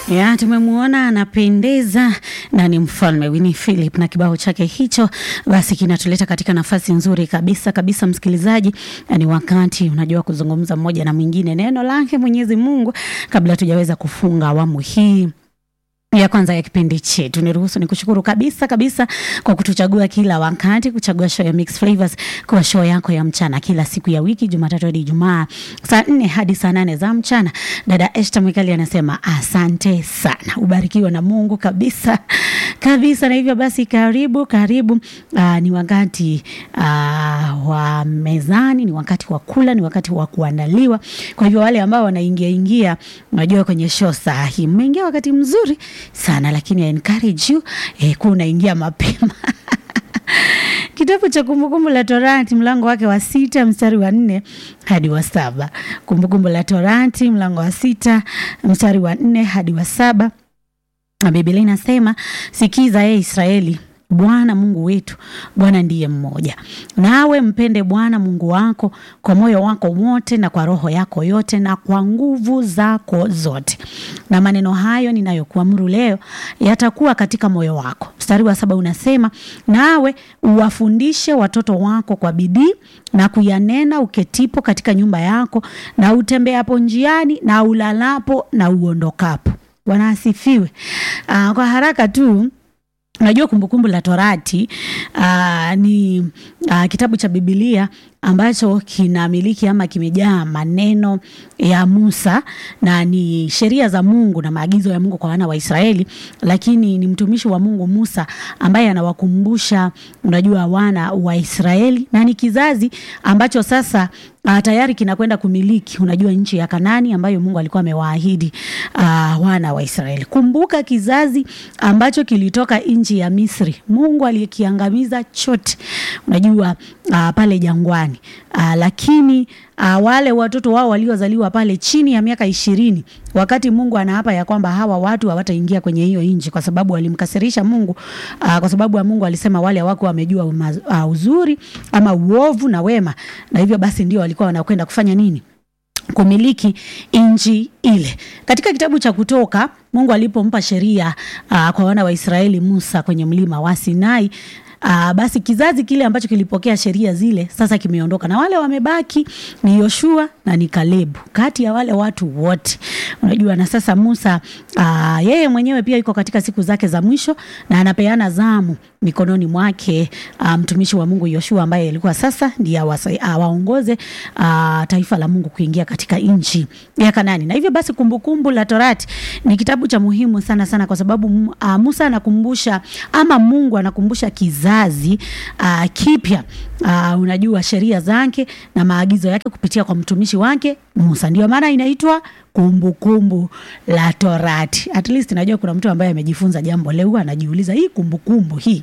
Ya, tumemwona anapendeza na ni mfalme Winnie Philip na kibao chake hicho basi kinatuleta katika nafasi nzuri kabisa kabisa, msikilizaji. Ni wakati unajua kuzungumza mmoja na mwingine neno lake Mwenyezi Mungu kabla tujaweza kufunga awamu hii ya kwanza ya kipindi chetu. Niruhusu nikushukuru kabisa kabisa kwa kutuchagua kila wakati, kuchagua show ya Mix Flavors kwa show yako ya mchana kila siku ya wiki, Jumatatu hadi Ijumaa, saa nne hadi saa nane za mchana. Dada Esther Mwikali anasema asante sana, ubarikiwe na Mungu kabisa kabisa. Na hivyo basi, karibu karibu. Aa, ni wakati aa, wa mezani, ni wakati wa kula, ni wakati wa kuandaliwa. Kwa hivyo wale ambao wanaingia ingia, unajua kwenye show saa hii mmeingia wakati mzuri sana lakini I encourage you eh, kuwa unaingia mapema Kitabu cha Kumbukumbu la Torati mlango wake wa sita mstari wa nne hadi wa saba. Kumbukumbu la Torati mlango wa sita mstari wa nne hadi wa saba. Na Biblia inasema, sikiza ye Israeli, Bwana Mungu wetu, Bwana ndiye mmoja. Nawe mpende Bwana Mungu wako kwa moyo wako wote na kwa roho yako yote na kwa nguvu zako zote. Na maneno hayo ninayokuamuru leo yatakuwa katika moyo wako. Mstari wa saba unasema, nawe uwafundishe watoto wako kwa bidii na kuyanena uketipo katika nyumba yako na utembeapo njiani na ulalapo na uondokapo. Bwana asifiwe. Aa, kwa haraka tu Unajua, Kumbukumbu la Torati uh, ni uh, kitabu cha Biblia ambacho kinamiliki ama kimejaa maneno ya Musa na ni sheria za Mungu na maagizo ya Mungu kwa wana wa Israeli, lakini ni mtumishi wa Mungu Musa ambaye anawakumbusha, unajua, wana wa Israeli na ni kizazi ambacho sasa uh, tayari kinakwenda kumiliki, unajua, nchi ya Kanani ambayo Mungu alikuwa amewaahidi uh, wana wa Israeli. Kumbuka kizazi ambacho kilitoka nchi ya Misri, Mungu alikiangamiza chote, unajua, uh, pale jangwani. Uh, lakini uh, wale watoto wao waliozaliwa pale chini ya miaka ishirini, wakati Mungu anaapa ya kwamba hawa watu hawataingia kwenye hiyo nchi kwa sababu walimkasirisha Mungu uh, kwa sababu ya Mungu alisema wale hawako wamejua uh, uzuri ama uovu na wema, na hivyo basi ndio walikuwa wanakwenda kufanya nini? kumiliki nchi ile. Katika kitabu cha Kutoka, Mungu alipompa sheria uh, kwa wana wa Israeli Musa kwenye mlima wa Sinai Uh, basi kizazi kile ambacho kilipokea sheria zile sasa kimeondoka na wale wamebaki ni Yoshua na ni Kalebu kati ya wale watu wote, unajua. Na sasa Musa uh, yeye mwenyewe pia yuko katika siku zake za mwisho na anapeana zamu mikononi mwake uh, mtumishi wa Mungu Yoshua ambaye alikuwa sasa ndiye awaongoze uh, uh, taifa la Mungu kuingia katika nchi ya Kanani. Na hivyo basi Kumbukumbu la Torati ni kitabu cha muhimu sana sana kwa sababu uh, Musa anakumbusha ama Mungu anakumbusha kizazi kizazi uh, kipya uh, unajua sheria zake na maagizo yake kupitia kwa mtumishi wake Musa. Ndio maana inaitwa Kumbukumbu la Torati. At least najua kuna mtu ambaye amejifunza jambo leo, anajiuliza hii kumbukumbu hii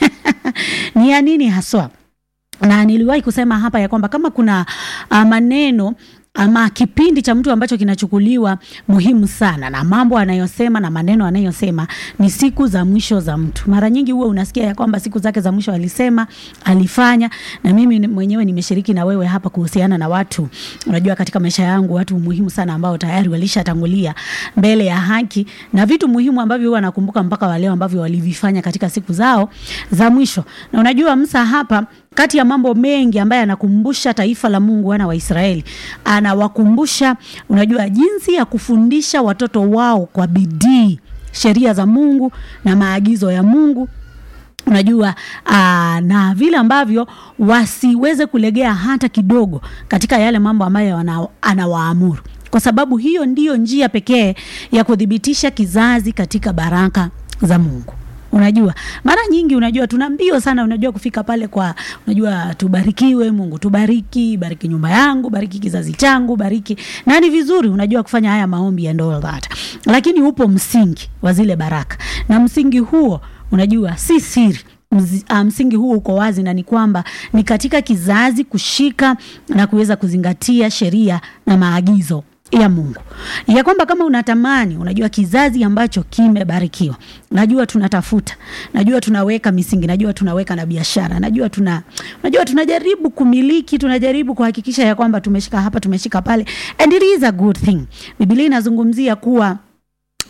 ni ya nini haswa? Na niliwahi kusema hapa ya kwamba kama kuna uh, maneno ama kipindi cha mtu ambacho kinachukuliwa muhimu sana na mambo anayosema na maneno anayosema ni siku za mwisho za mtu. Mara nyingi huwa unasikia ya kwamba siku zake za mwisho alisema, alifanya, na mimi mwenyewe nimeshiriki na wewe hapa kuhusiana na watu, unajua, katika maisha yangu watu muhimu sana ambao tayari walishatangulia mbele ya haki na vitu muhimu ambavyo huwa nakumbuka mpaka waleo ambavyo walivifanya katika siku zao za mwisho. Na unajua Musa hapa kati ya mambo mengi ambaye anakumbusha taifa la Mungu, wana wa Israeli, anawakumbusha unajua, jinsi ya kufundisha watoto wao kwa bidii sheria za Mungu na maagizo ya Mungu unajua aa, na vile ambavyo wasiweze kulegea hata kidogo katika yale mambo ambayo anawaamuru, kwa sababu hiyo ndiyo njia pekee ya kuthibitisha kizazi katika baraka za Mungu. Unajua, mara nyingi unajua tuna mbio sana, unajua kufika pale kwa, unajua tubarikiwe, Mungu tubariki, bariki nyumba yangu, bariki kizazi changu, bariki na ni vizuri, unajua kufanya haya maombi and all that, lakini upo msingi wa zile baraka, na msingi huo unajua si siri msingi huu uko wazi na ni kwamba ni katika kizazi kushika na kuweza kuzingatia sheria na maagizo ya Mungu ya kwamba kama unatamani, unajua kizazi ambacho kimebarikiwa, najua tunatafuta, najua tunaweka misingi, najua tunaweka na biashara, najua tuna, najua tunajaribu kumiliki, tunajaribu kuhakikisha ya kwamba tumeshika hapa, tumeshika pale, and it is a good thing. Biblia inazungumzia kuwa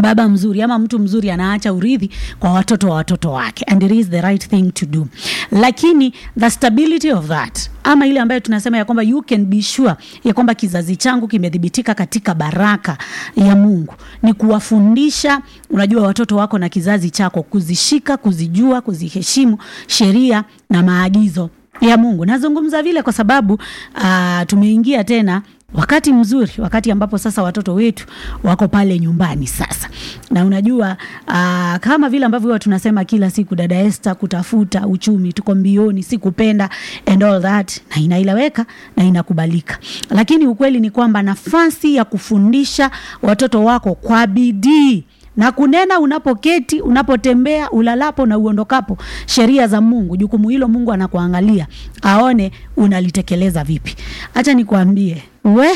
baba mzuri ama mtu mzuri anaacha urithi kwa watoto wa watoto wake and it is the right thing to do lakini the stability of that ama ile ambayo tunasema ya kwamba you can be sure ya kwamba kizazi changu kimedhibitika katika baraka ya mungu ni kuwafundisha unajua watoto wako na kizazi chako kuzishika kuzijua kuziheshimu sheria na maagizo ya mungu nazungumza vile kwa sababu uh, tumeingia tena wakati mzuri wakati ambapo sasa watoto wetu wako pale nyumbani sasa na unajua uh, kama vile ambavyo huwa tunasema kila siku dada este kutafuta uchumi tuko mbioni si kupenda and all that na inaeleweka na inakubalika lakini ukweli ni kwamba nafasi ya kufundisha watoto wako kwa bidii na kunena unapoketi unapotembea ulalapo na uondokapo sheria za mungu jukumu hilo mungu anakuangalia aone unalitekeleza vipi hacha nikuambie we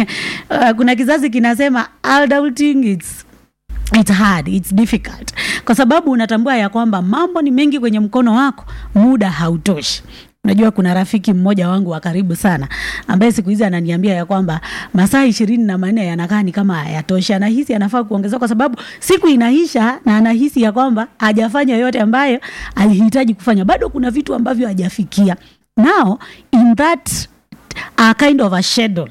uh, kuna kizazi kinasema adulting it's it's hard it's difficult kwa sababu unatambua ya kwamba mambo ni mengi kwenye mkono wako muda hautoshi unajua kuna rafiki mmoja wangu wa karibu sana ambaye siku hizi ananiambia ya kwamba masaa ishirini na manne yanakaa ni kama hayatoshi anahisi anafaa kuongezea kwa sababu siku inaisha na anahisi ya kwamba hajafanya yote ambayo alihitaji kufanya bado kuna vitu ambavyo hajafikia now in that uh, kind of a schedule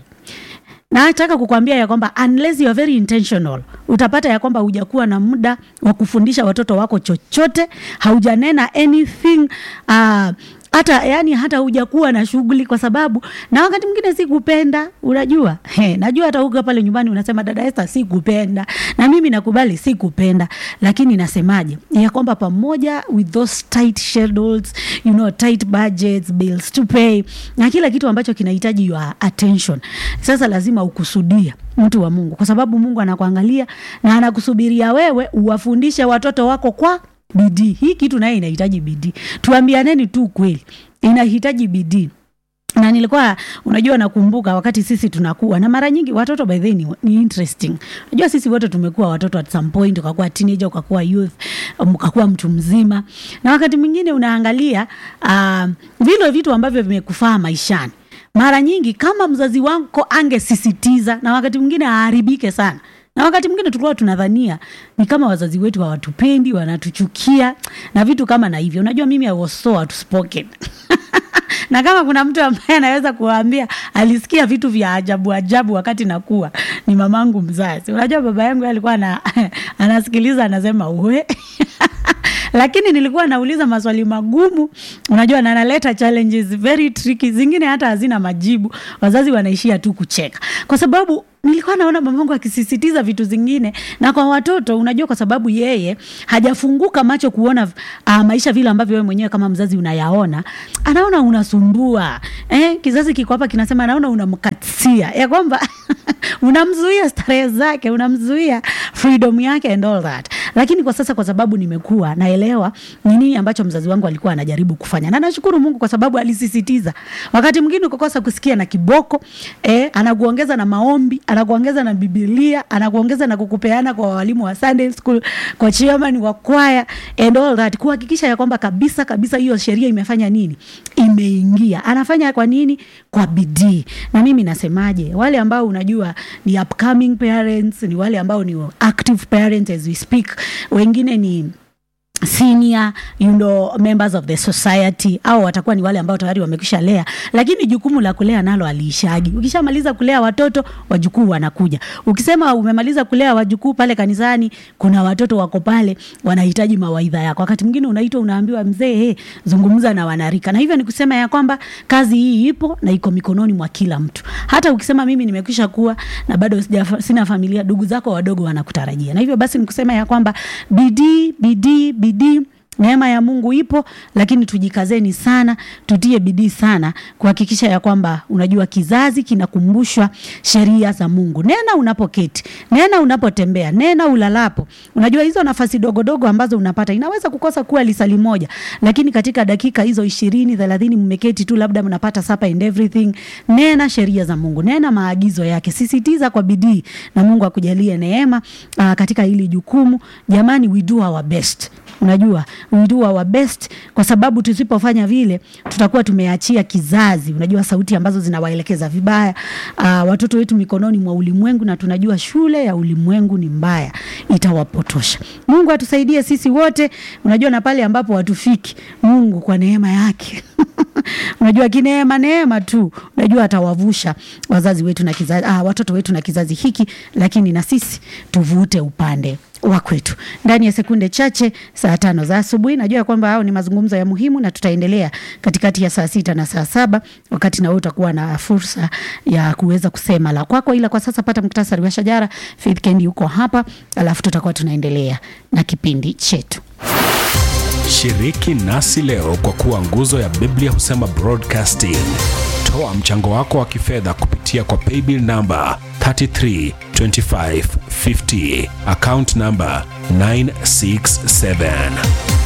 nataka kukwambia ya kwamba unless you are very intentional utapata ya kwamba hujakuwa na muda wa kufundisha watoto wako chochote haujanena anything uh, hata yani hata hujakuwa na shughuli kwa sababu na wakati mwingine si kupenda unajua He, najua hata uko pale nyumbani unasema dada Esther si kupenda na mimi nakubali si kupenda lakini nasemaje ya kwamba pamoja with those tight schedules you know tight budgets bills to pay na kila kitu ambacho kinahitaji your attention sasa lazima ukusudia mtu wa Mungu kwa sababu Mungu anakuangalia na anakusubiria wewe uwafundishe watoto wako kwa bidii hii kitu naye inahitaji bidii tuambianeni tu kweli inahitaji bidii na nilikuwa unajua nakumbuka wakati sisi tunakuwa na mara nyingi watoto by the way ni, ni interesting unajua sisi wote tumekuwa watoto at some point ukakuwa teenager ukakuwa youth ukakuwa mtu mzima na wakati mwingine unaangalia uh, vile vitu ambavyo vimekufaa maishani mara nyingi kama mzazi wako angesisitiza na wakati mwingine aharibike sana na wakati mwingine tulikuwa tunadhania ni kama wazazi wetu hawatupendi wanatuchukia na vitu kama na hivyo unajua mimi I was so outspoken na kama kuna mtu ambaye anaweza kuwaambia alisikia vitu vya ajabu ajabu wakati nakuwa ni mamangu mzazi unajua baba yangu alikuwa ana, anasikiliza anasema uwe lakini nilikuwa nauliza maswali magumu unajua na naleta challenges very tricky zingine hata hazina majibu wazazi wanaishia tu kucheka kwa sababu nilikuwa naona mamangu akisisitiza vitu zingine na kwa watoto unajua kwa sababu yeye hajafunguka macho kuona uh, maisha vile ambavyo wewe mwenyewe kama mzazi unayaona anaona unasumbua eh, kizazi kiko hapa kinasema anaona unamkatia ya kwamba unamzuia starehe zake unamzuia freedom yake and all that lakini kwa sasa kwa sababu nimekuwa naelewa ni nini ambacho mzazi wangu alikuwa anajaribu kufanya na nashukuru mungu kwa sababu alisisitiza wakati mwingine ukakosa kusikia na kiboko eh, anakuongeza na maombi anakuongeza na bibilia anakuongeza na kukupeana kwa walimu wa sunday school kwa chairman wa kwaya and all that kuhakikisha ya kwamba kabisa kabisa hiyo sheria imefanya nini imeingia anafanya kwa nini kwa bidii na mimi nasemaje wale ambao unajua ni upcoming parents ni wale ambao ni active parents as we speak wengine ni senior you know, members of the society au watakuwa ni wale ambao tayari wamekisha lea lakini jukumu la kulea nalo aliishagi ukishamaliza kulea watoto wajukuu wanakuja ukisema umemaliza kulea wajukuu pale kanisani kuna watoto wako pale wanahitaji mawaidha yako wakati mwingine unaitwa unaambiwa mzee hey, zungumza na wanarika na hivyo ni kusema ya kwamba kazi hii ipo na iko mikononi mwa kila mtu hata ukisema mimi nimekwisha kuwa na bado sina familia ndugu zako wadogo wanakutarajia na hivyo basi ni kusema ya kwamba bidii bidii bidii neema ya mungu ipo lakini tujikazeni sana tutie bidii sana kuhakikisha ya kwamba unajua kizazi kinakumbushwa sheria za mungu nena unapoketi nena unapotembea nena ulalapo unajua hizo nafasi dogodogo ambazo unapata inaweza kukosa kuwa lisali moja lakini katika dakika hizo ishirini thelathini mmeketi tu labda mnapata sapa and everything nena sheria za mungu nena maagizo yake sisitiza kwa bidii na mungu akujalie neema uh, katika hili jukumu jamani we do our best unajua we do our best, kwa sababu tusipofanya vile tutakuwa tumeachia kizazi, unajua sauti ambazo zinawaelekeza vibaya uh, watoto wetu mikononi mwa ulimwengu, na tunajua shule ya ulimwengu ni mbaya, itawapotosha. Mungu atusaidie sisi wote, unajua na pale ambapo watufiki, Mungu kwa neema yake unajua kineema neema tu, unajua atawavusha wazazi wetu na kizazi, ah, watoto wetu na kizazi hiki, lakini na sisi tuvute upande wa kwetu. Ndani ya sekunde chache, saa tano za asubuhi, najua kwamba hao ni mazungumzo ya muhimu, na tutaendelea katikati ya saa sita na saa saba wakati na wewe utakuwa na fursa ya kuweza kusema la kwako, ila kwa sasa pata muktasari wa shajara. Faith Kendi yuko hapa, alafu tutakuwa tunaendelea na kipindi chetu. Shiriki nasi leo kwa kuwa nguzo ya Biblia husema broadcasting. Toa mchango wako wa kifedha kupitia kwa paybill namba 332550 account namba 967